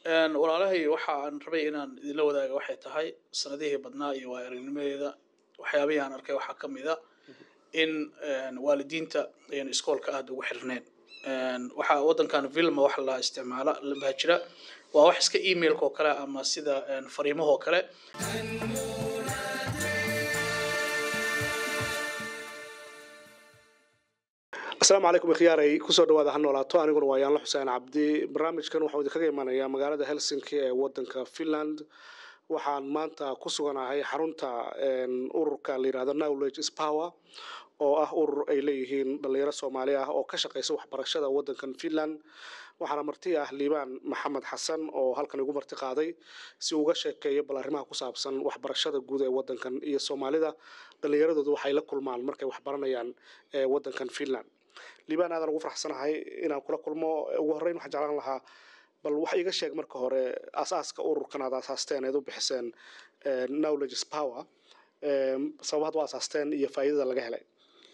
walaalahay waxa aan rabay inaan idinla wadaaga waxay tahay sanadihii badnaa iyo waa aragnimadeeda waxyaabihii aan arkay waxaa ka mid a in waalidiinta ayaan iskoolka aada ugu xirneen waxaa waddankan vilma waxa la isticmaala baa jira waa wax iska emailka oo kale ama sida fariimahoo kale asalaamu calaykum ikhyaaray kusoo dhawaada ha noolaato aniguna waa yaanla xuseen cabdi barnaamijkan waxau idinkaga imanayaa magaalada helsinki ee wadanka finland waxaan maanta ku suganahay xarunta ururka la yirahdo knowledge is power oo ah urur ay leeyihiin dhalinyaro soomaali ah oo ka shaqeysa waxbarashada wadankan finland waxaana marti ah liibaan maxamed xasan oo halkan igu marti qaaday si uga sheekeeyo bal arrimaha ku saabsan waxbarashada guud ee wadankan iyo soomaalida dhalinyaradooda waxay la kulmaan markay waxbaranayaan ee wadankan finland liibaan aadan ugu faraxsanahay inaan kula kulmo ugu horreyn waxaan jeclaan lahaa bal wax iga sheeg marka hore asaaska ururkan aad asaasteen eed u bixiseen knowledge is power sababaad u asaasteen iyo faa'iidada laga helay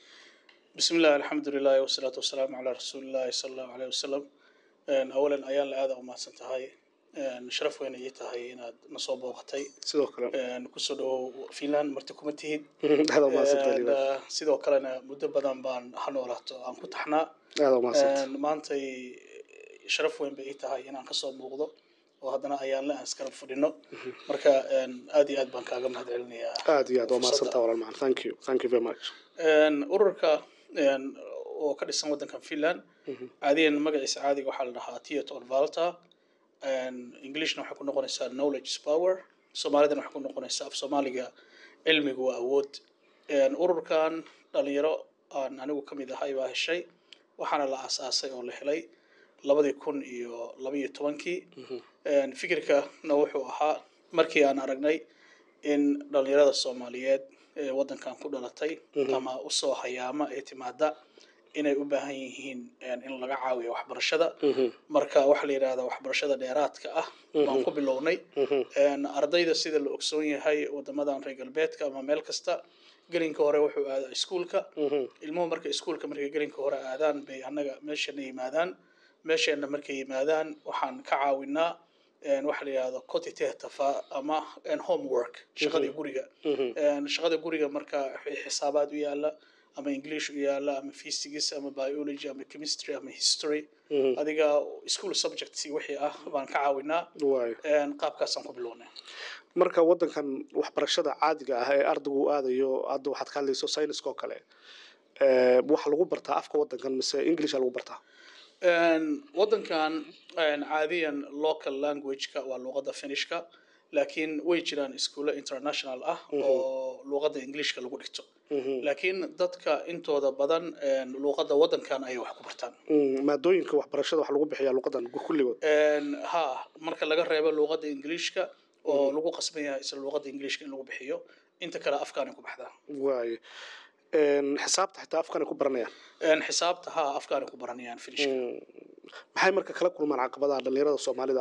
bismi illah alxamdu lilahi wasalaatu wasalaamu calaa rasuuli illahi sala allahu aleyh wasalam awalan ayaan la aada umahadsan tahay sharaf weyna ii tahay inaad na soo booqatay sidoo kale kusoo dhawow finland marti kuma tihid aada umahadsantahay liibaan sidoo kalena muddo badan baan ha noolaato aan ku taxnaa aada umahadsantahay maantay sharaf weyn bay ii tahay inaan kasoo muuqdo oo haddana ayaan la aan iskala fadhino marka aad iyo aad baan kaaga mahad celinayaa aada iyo aad waa mahadsantaha walaal macaan thank you thank you very much ururka oo ka dhisan waddankan finland caadiyan magaciisa caadiga waxaa la dhahaa theator valta englishna waxay ku noqonaysaa knowledge is power soomaalidana waxay ku noqonaysaa af soomaaliga cilmigu waa awood ururkan dhalinyaro aan anigu ka mid ahay baa heshay waxaana la aasaasay oo la helay labadii kun iyo labaiyo tobankii fikirkana wuxuu ahaa markii aan aragnay in dhalinyarada soomaaliyeed ee waddankan ku dhalatay ama usoo hayaama ee timaada inay u baahan yihiin in laga caawiyo waxbarashada marka waxaa la yidhahdaa waxbarashada dheeraadka ah baan ku bilownay ardayda sida la ogsoon yahay wadamadan reer galbeedka ama meel kasta gelinka hore wuxuu aadaa iskuulka ilmuhu marka iskuulka markay gelinka hore aadaan bay annaga meeshana yimaadaan meesheenna markay yimaadaan waxaan ka caawinaa waxa la yidhahdo cotitetafa ama homework shaqadii guriga shaqada guriga marka xisaabaad u yaala ama english u yaala ama physics ama biology ama chemistry ama history adiga school subjects wixii ah baan ka caawinaa waay qaabkaasaan ku bilownay marka wadankan waxbarashada caadiga ah ee ardaygu uu aadayo hadda waxaad ka hadlayso sayniska oo kale waxa lagu bartaa afka wadankan mise englisha lagu bartaa waddankan caadiyan local languageka waa luuqadda finishka laakiin way jiraan iskuulo international ah oo luuqadda englishka lagu dhigto laakiin dadka intooda badan luuqadda waddankan ayay wax ku bartaan maadooyinka waxbarashada waxa lagu bixiyaa luuqadan kulligood ha marka laga reebo luuqadda englishka oo lagu qasban yahay isla luuqadda englishka in lagu bixiyo inta kale afkaanay ku baxdaa waayo xisaabta xitaa afkan ay ku baranayaan xisaabta ha afkaanay ku baranayaan finishka maxay marka kala kulmaan caqabadaha dhalinyarada soomaalida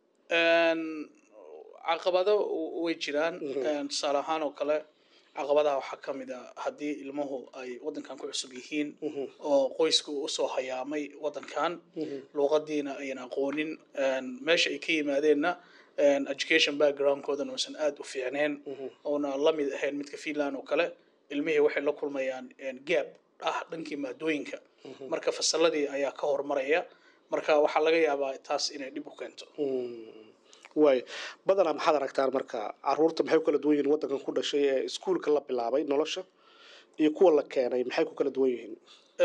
ah caqabado way jiraan tusaale ahaan oo kale caqabadaha waxaa ka mid a haddii ilmuhu ay waddankan ku cusub yihiin oo qoysku usoo hayaamay waddankan luuqadiina ayan aqoonin meesha ay ka yimaadeenna education backgroundkoodana uusan aada u fiicneen oona la mid ahayn midka finland oo kale ilmihii waxay la kulmayaan gaab ah dhankii maadooyinka marka fasaladii ayaa ka hormaraya marka waxaa laga yaabaa taas inay dhib u keento waay badanaa maxaad aragtaan marka caruurta maxay ku kala duwan yihiin waddankan ku dhashay ee iskuulka la bilaabay nolosha iyo kuwa la keenay maxay ku kala duwan yihiin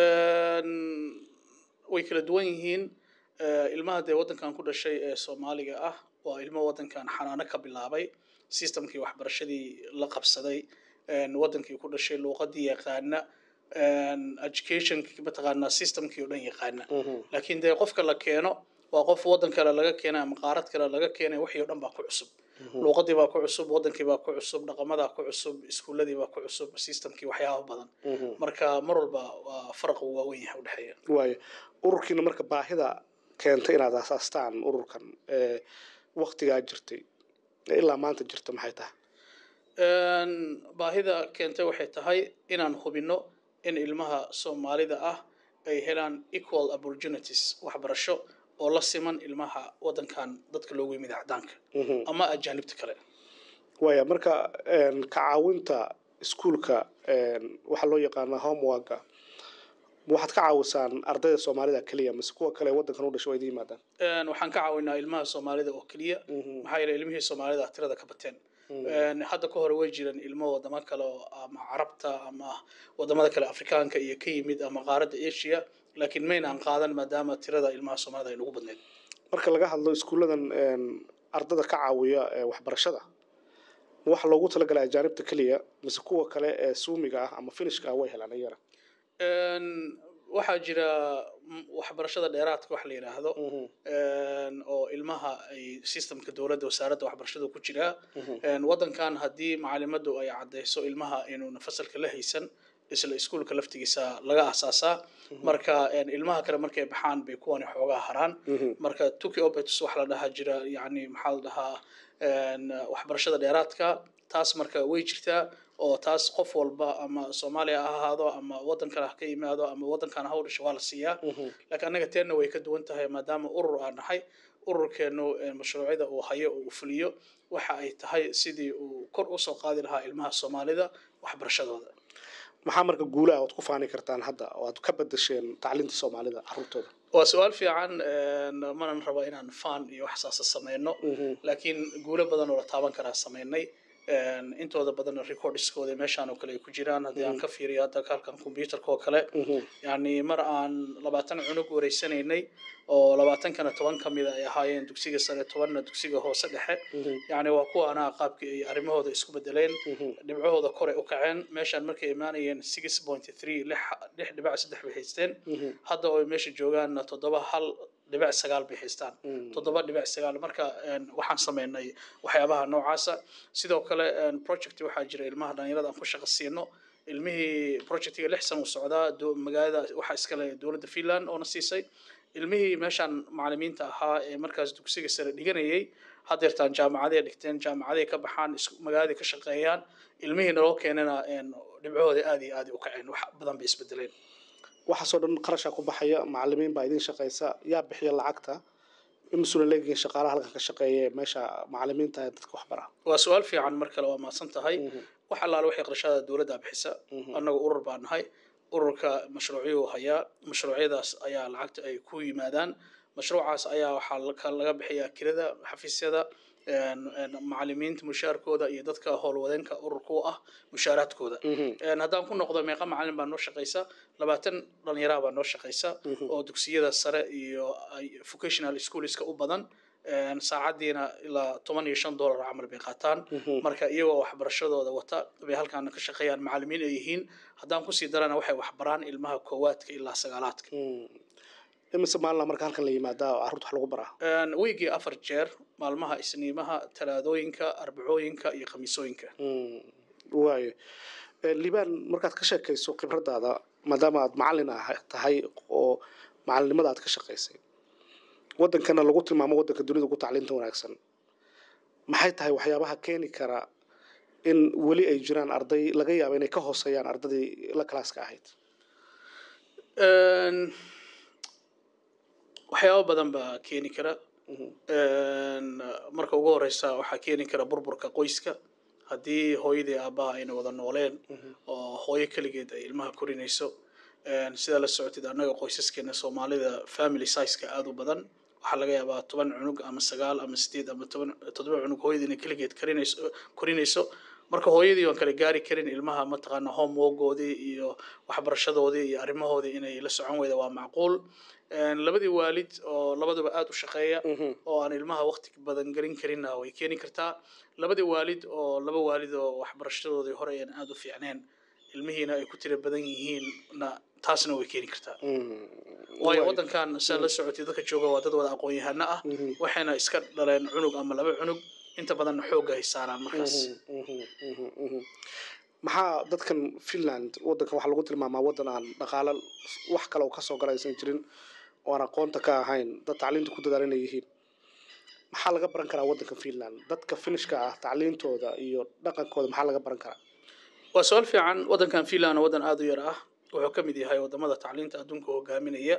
way kala duwan yihiin ilmaha dee waddankan ku dhashay ee soomaaliga ah waa ilmo waddankan xanaano ka bilaabay systemkii waxbarashadii la qabsaday waddankii ku dhashay luuqadii yaqaana educationkii mataqaanaa systemkii oo dhan yaqaana laakiin dee qofka la keeno waa qof waddan kale laga keenay ama qaarad kale laga keenay wixii o dhan baa ku cusub luuqadii baa ku cusub waddankii baa ku cusub dhaqamadaa ku cusub iskuuladii baa ku cusub systemkii waxyaaba badan marka mar walba waa faraq waaweyn yahay udhexeeya waayo ururkiina marka baahida keentay inaad asaastaan ururkan waktigaa jirtay ilaa maanta jirta maxay tahay baahida keentay waxay tahay inaan hubino in ilmaha soomaalida ah ay helaan equal opportunities waxbarasho oo la siman ilmaha wadankan dadka loogu yimid cadaanka ama ajaanibta kale waaya marka ka caawinta iskuulka waxaa loo yaqaanaa homeworka waxaad ka caawisaan ardayda soomaalida keliya mise kuwa kale wadankan u dhashay waa idin yimaadaan waxaan ka caawinaa ilmaha soomaalida oo keliya maxaa yeele ilmihii soomaalida tirada ka bateen hadda ka hore way jireen ilmo wadamo kale oo ama carabta ama wadamada kale afrikaanka iyo ka yimid ama qaaradda asia laakiin maynaan qaadan maadaama tirada ilmaha soomaalida ay nagu badneed marka laga hadlo iskuulladan ardada ka caawiya waxbarashada waxa loogu talagalay ajaanibta keliya mise kuwa kale ee suumiga ah ama finishka ah way helaan iyana waxaa jira waxbarashada dheeraadka wax la yidhaahdo oo ilmaha ay systemka dowladda wasaaradda waxbarashada ku jiraa wadankan haddii macalimadu ay caddayso ilmaha inuuna fasalka la haysan isla iskuulka laftigiisa laga asaasaa marka ilmaha kale markay baxaan bay kuwani xoogaa haraan marka tuki opetus waxa la dhahaa jira yani maxaa la dhahaa waxbarashada dheeraadka taas marka way jirtaa oo taas qof walba ama soomaaliya ha ahaado ama wadan kale ha ka yimaado ama wadankan ha u dhasho waa la siiyaa laakiin annaga teenna way ka duwan tahay maadaama urur aan nahay ururkeenu mashruucyada uu hayo oo uu fuliyo waxa ay tahay sidii uu kor usoo qaadi lahaa ilmaha soomaalida waxbarashadooda maxaa marka guulaha oad ku faani kartaan hadda oo aad ka bedesheen tacliinta soomaalida caruurtooda waa su-aal fiican manan rabo inaan fan iyo wax saasa sameyno laakiin guulo badan oo la taaban karaa sameynay intooda badan recordskooda meeshaan oo kale ay ku jiraan haddii aan ka fiiriyo hadda halkan computerka oo kale yani mar aan labaatan cunug wareysanaynay oo labaatankana toban ka mida ay ahaayeen dugsiga sare tobanna dugsiga hoose dhexe yani waa kuwa anaa qaabkii ay arrimahooda isku bedeleen dhibcahooda kore u kaceen meeshaan markay imaanayeen six point three lix lix dhibac saddex bay haysteen hadda oo meesha joogaanna toddoba hal dhibic sagaal bay haystaan toddoba dhibic sagaal marka waxaan sameynay waxyaabaha noocaasa sidoo kale project waxaa jira ilmaha dhalinyarada aan ku shaqo siino ilmihii projectiga lix san uu socdaa magaalada waxaa iskale dowladda finland oona siisay ilmihii meeshaan macalimiinta ahaa ee markaas dugsiga sare dhiganayay hadeertaan jaamacaday dhigteen jaamacaday ka baxaan magaaladay ka shaqeeyaan ilmihii naloo keenana dhibcahooda aad iyo aad u kaceen wax badan bay isbedeleen waxaasoo dhan qarashaa ku baxaya macalimiin baa idin shaqaysa yaa bixiya lacagta imisuna leegihiin shaqaalaha halkan ka shaqeeya meesha macalimiinta ee dadka waxbara waa su-aal fiican mar kale waa mahadsan tahay wax allaale waxay qarashada dowladda bixisa annagu urur baa nahay ururka mashruucyuu hayaa mashruucyadaas ayaa lacagta ay ku yimaadaan mashruucaas ayaa waxaa laga bixiyaa kirada xafiisyada macalimiinta mushaarkooda iyo dadka howlwadeenka ururka u ah mushaaraadkooda haddaan ku noqdo meeqa macalin baa noo shaqaysa labaatan dhalinyaraa baa noo shaqaysa oo dugsiyada sare iyo vocational schoolska u badan saacadiina ilaa toban iyo shan dollar camal bay qaataan marka iyagoo waxbarashadooda wata bay halkaana ka shaqeeyaan macalimiin ay yihiin haddaan kusii darana waxay waxbaraan ilmaha koowaadka ilaa sagaalaadka imise maalina marka halkan la yimaadaa oo carruurta wax lagu baraa wiigii afar jeer maalmaha isniimaha talaadooyinka arbacooyinka iyo khamiisooyinka waayo liibaan markaad ka sheekayso khibradaada maadaama aad macalin ah tahay oo macalinimada aad ka shaqaysay wadankana lagu tilmaamo wadanka dunida ugu tacliinta wanaagsan maxay tahay waxyaabaha keeni kara in weli ay jiraan arday laga yaabo inay ka hooseeyaan ardadii la kalaaska ahayd waxyaabo badan baa keeni kara marka ugu horeysa waxaa keeni kara burburka qoyska haddii hooyadii aabbaha ayna wada nooleen oo hooyo keligeed ay ilmaha korinayso sidaa la socotid annaga qoysaskeena soomaalida family sizeka aada u badan waxaa laga yaabaa toban cunug ama sagaal ama sideed ama toban toddoba cunug hooyadii inay keligeed karinayso korinayso marka hooyadii waan kala gaari karin ilmaha mataqaana homeworkoodii iyo waxbarashadoodii iyo arrimahoodii inay la socon weyda waa macquul labadii waalid oo labaduba aada u shaqeeya oo aan ilmaha waqti badan gelin karinna way keeni kartaa labadii waalid oo laba waalid oo waxbarashadoodii hore aan aada u fiicneen ilmihiina ay ku tira badan yihiinna taasna way keeni kartaa waayo waddankan saa la socotay dadka jooga waa dad wada aqoon-yahano ah waxayna iska dhaleen cunug ama laba cunug inta badanna xoogga ay saaraan markaas maxaa dadkan finland waddankan waxaa lagu tilmaamaa waddan aan dhaqaalo wax kale oo kasoo gala aysan jirin oo aan aqoonta ka ahayn dad tacliinta ku dadaal inay yihiin maxaa laga baran karaa waddanka finland dadka finishka ah tacliintooda iyo dhaqankooda maxaa laga baran karaa waa su-aal fiican waddankan finland waddan aada u yar ah wuxuu ka mid yahay wadamada tacliinta adduunka hogaaminaya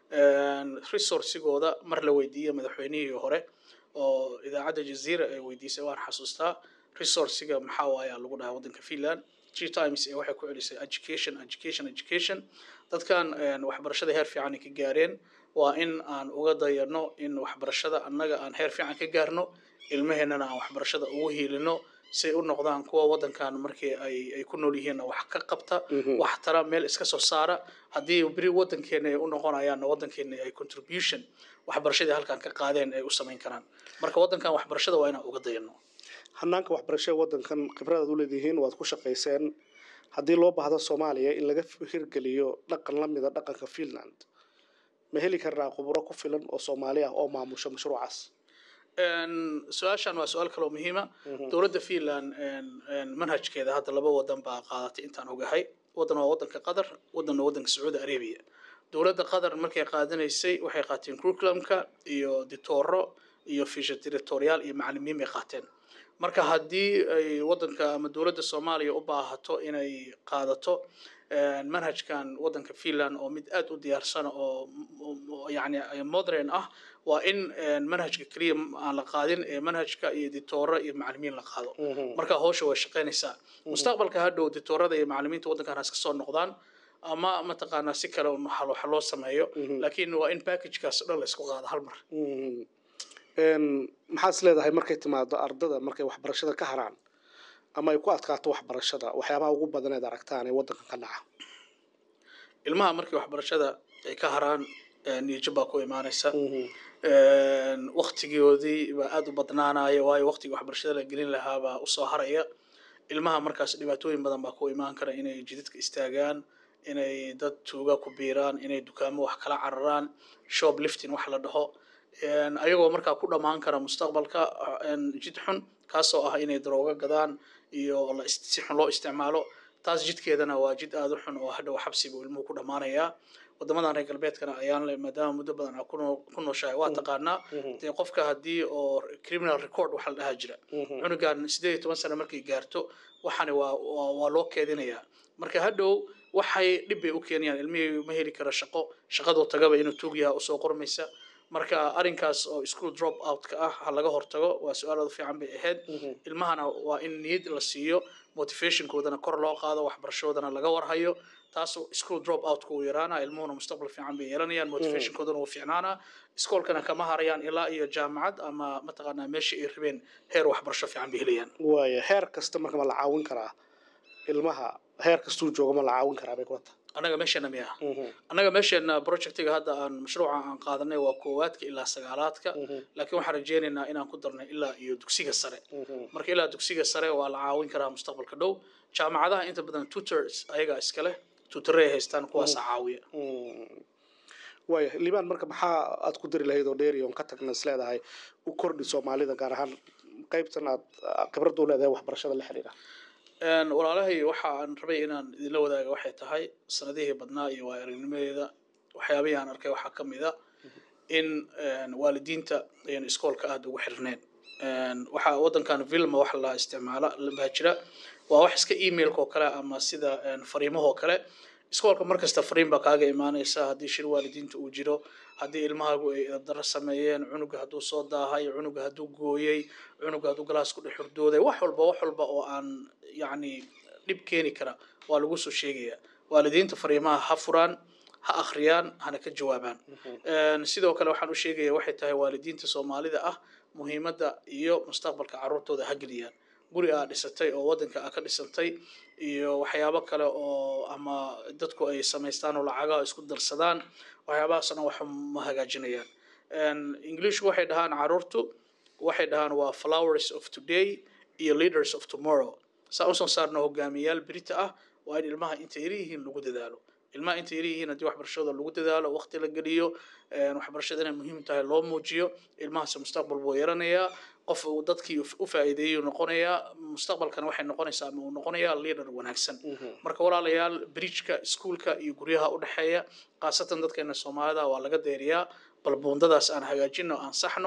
resourcigooda mar la weydiiyey madaxweynihii hore oo idaacadda jazeera ay weydiisay waan xasuustaa resourciga maxaa waayaa lagu dhahaa waddanka finland three times ee waxay ku celisay education education education dadkan waxbarashada heer fiican ay ka gaareen waa in aan uga dayano in waxbarashada annaga aan heer fiican ka gaarno ilmaheennana aan waxbarashada ugu hiilino si ay u noqdaan kuwa waddankan markii ay ay ku nool yihiinna wax ka qabta wax tara meel iska soo saara haddii beri waddankeena ay u noqonayaanna waddankeena ay contribution waxbarashadii halkan ka qaadeen ay u samayn karaan marka waddankan waxbarashada waa inaan uga dayano hanaanka waxbarashada waddankan khibradaad u leedihiin waad ku shaqayseen haddii loo baahdo soomaaliya in laga hirgeliyo dhaqan la mida dhaqanka finland ma heli karnaa khuburo ku filan oo soomaali ah oo maamusha mashruucaas su-aashan waa su-aal kaloo muhiima dowladda finland manhajkeeda hadda laba wadan baa qaadatay intaan ogahay wadan waa wadanka qatar wadanna wadanka sacuudi arabia dowladda qatar markay qaadanaysay waxay qaateen curriculumka iyo ditoro iyo fisha directorial iyo macalimiin bay qaateen marka haddii ay wadanka ama dowladda soomaaliya u baahato inay qaadato manhajkan wadanka finland oo mid aada u diyaarsan oo yani modern ah waa in manhajka keliya aan la qaadin ee manhajka iyo ditoora iyo macalimiin la qaado marka hawsha way shaqaynaysaa mustaqbalka hadhow ditoorada iyo macalimiinta waddankan has ka soo noqdaan ama mataqaanaa si kale wax loo sameeyo laakiin waa in packagekaas o dhan la isku qaado hal mar maxaad is leedahay markay timaado ardada markay waxbarashada ka haraan ama ay ku adkaato waxbarashada waxyaabaha ugu badan eed aragtaan ee waddankan ka dhaca ilmaha markii waxbarashada ay ka haraan niyajab baa ku imaanaysa waktigoodii baa aada u badnaanaya waayo waktigii waxbarashada la gelin lahaa baa usoo haraya ilmaha markaas dhibaatooyin badan baa ku imaan kara inay jidadka istaagaan inay dad tuuga ku biiraan inay dukaamo wax kala cararaan shop lifting wax la dhaho ayagoo markaa ku dhammaan kara mustaqbalka jid xun kaasoo ah inay daroogo gadaan iyo si xun loo isticmaalo taas jidkeedana waa jid aada u xun oo hadhow xabsi buu ilmuhu ku dhammaanayaa wadamadan reer galbeedkana ayaan le maadaama muddo badan aa ku nooshahay waa taqaanaa dee qofka haddii oo criminal record waxa la dhahaa jira cunugan sideed iyo toban sano markay gaarto waxani waa waa loo keedinayaa marka hadhow waxay dhib bay u keenayaan ilmihii ma heli kara shaqo shaqadoo tagaba inuu tuug yaha usoo qormaysa marka arrinkaas oo school drop out-ka ah ha laga hortago waa su-aalooda fiican bay ahayd ilmahana waa in niyad la siiyo motivationkoodana kor loo qaado waxbarashadoodana laga warhayo taas school drop out-ka uu yaraana ilmuhuna mustaqbal fiican bay yeelanayaan motivationkoodana wuu fiicnaana iskoolkana kama harayaan ilaa iyo jaamacad ama mataqaanaa meeshii ay rabeen heer waxbarasho fiican bay helayaan waaya heer kasta marka ma la caawin karaa ilmaha heer kastuu jooga ma la caawin karaa bay kula tahay annaga meesheena miya annaga meesheena projectiga hadda aan mashruuca aan qaadanay waa koowaadka ilaa sagaalaadka laakiin waxaan rajeynaynaa inaan ku darnay ilaa iyo dugsiga sare marka ilaa dugsiga sare waa la caawin karaa mustaqbalka dhow jaamacadaha inta badan tutors ayagaa iskale tutoray haystaan kuwaasa caawiya waaya liibaan marka maxaa aad ku dari lahayd oo dheeri oon ka tagna is leedahay u kordhi soomaalida gaar ahaan qaybtan aad khibradda u leedahay waxbarashada la xiriira walaalahay waxa aan rabay inaan idinla wadaaga waxay tahay sanadihii badnaa iyo waa aragnimadeeda waxyaabihii aan arkay waxaa ka mid a in waalidiinta ayaan iskoolka aada ugu xirneen waxaa waddankan vilma waxa la isticmaala baa jira waa wax iska emailka oo kale ama sida fariimahoo kale iskoolka markasta fariin baa kaaga imaanaysa haddii shir waalidiinta uu jiro haddii ilmahaagu ay daro sameeyeen cunuga hadduu soo daahay cunuga hadduu gooyey cunuga hadduu galaas ku dhex hurdooday wax walba wax walba oo aan yacni dhib keeni kara waa lagu soo sheegaya waalidiinta fariimaha ha furaan ha akhriyaan hana ka jawaabaan sidoo kale waxaan u sheegaya waxay tahay waalidiinta soomaalida ah muhiimadda iyo mustaqbalka carruurtooda ha geliyaan guri aa dhisatay oo waddanka aa ka dhisantay iyo waxyaabo kale oo ama dadku ay samaystaan oo lacagaha isku darsadaan waxyaabahaasna wax ma hagaajinayaan englishku waxay dhahaan carruurtu waxay dhahaan waa flowers of today iyo leaders of tomorrow saa usoo saarna hogaamiyayaal berita ah waa in ilmaha inta yar yihiin lagu dadaalo ilmaha inta yar yihiin haddii waxbarashada lagu dadaalo waqti la geliyo waxbarashada inay muhiim tahay loo muujiyo ilmahaasi mustaqbal buu yaranayaa qof uu dadkii u faa'iideeyey noqonayaa mustaqbalkana waxay noqonaysaa ama uu noqonayaa leader wanaagsan marka walaalayaal bridgeka iskuulka iyo guryaha u dhexeeya khaasatan dadkeena soomaalida waa laga deeriyaa bal buundadaas aan hagaajino aan saxno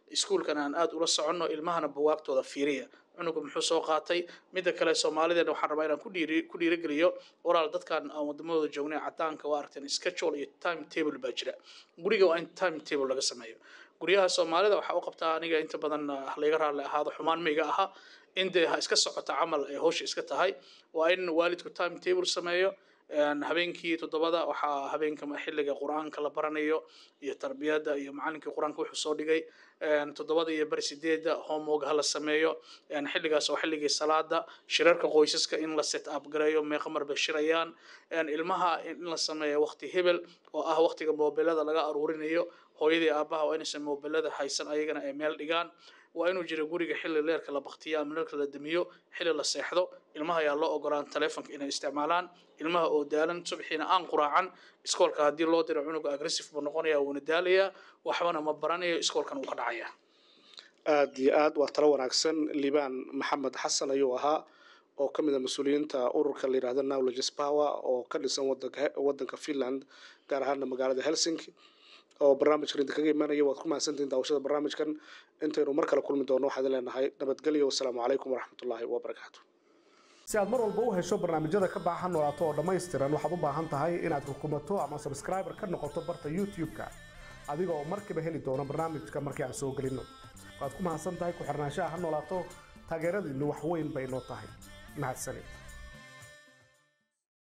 iskuulkan aan aad ula soconno ilmahana buwaagtooda fiiriya cunuga muxuu soo qaatay midda kale soomaalideena waxaan rabaa inaan ku dhiiri ku dhiirigeliyo walaal dadkan aan wadamadooda joognay cadaanka waa aragteen schedule iyo time table baa jira guriga waa in time table laga sameeyo guryaha soomaalida waxaa u qabtaa aniga inta badan layga raalli ahaado xumaan mayga aha in dee ha iska socota camal ay hawsha iska tahay waa in waalidku time table sameeyo habeenkii toddobada waxaa habeenka xilliga qur-aanka la baranayo iyo tarbiyadda iyo macalinkii qur-aanka wuxuu soo dhigay toddobada iyo bari sideedda homework ha la sameeyo xilligaas oo xilligii salaada shirarka qoysaska in la set up gareeyo meeqa mar bay shirayaan ilmaha in la sameeyo waqti hebel oo ah waqtiga mobilada laga aruurinayo hooyadii aabaha waa inaysan mobilada haysan ayagana ay meel dhigaan waa inuu jiro guriga xilli leerka la baktiyo ama leerka la damiyo xilli la seexdo ilmaha ayaa loo ogolaan taleefonka inay isticmaalaan ilmaha oo daalan subxiina aan quraacan iskoolka haddii loo diro cunuga agressive buu noqonaya wuuna daalayaa waxbana ma baranayo iskoolkan wuu ka dhacaya aada iyo aad waa talo wanaagsan liibaan maxamed xasan ayuu ahaa oo ka mid a mas-uuliyiinta ururka la yidhahdo knowledges power oo ka dhisan wadanka wadanka finland gaar ahaana magaalada helsinki oo barnaamijkan idinkaga imanaya waad ku mahadsantihin daawashada barnaamijkan intaynu mar kale kulmi doono waxaad leenahay nabadgelyo wasalaamu calaykum waraxmatullaahi wabarakaatu si aad mar walba u hesho barnaamijyada ka baxa noolaato oo dhammaystiran waxaad u baahan tahay inaad rukumato ama sabskraiber ka noqoto barta youtube-ka adiga oo markiiba heli doono barnaamijka markii aan soo gelinno waad ku mahadsan tahay ku xirnaanshaha ha noolaato taageeradiinnu wax weyn bay noo tahay mahadsanid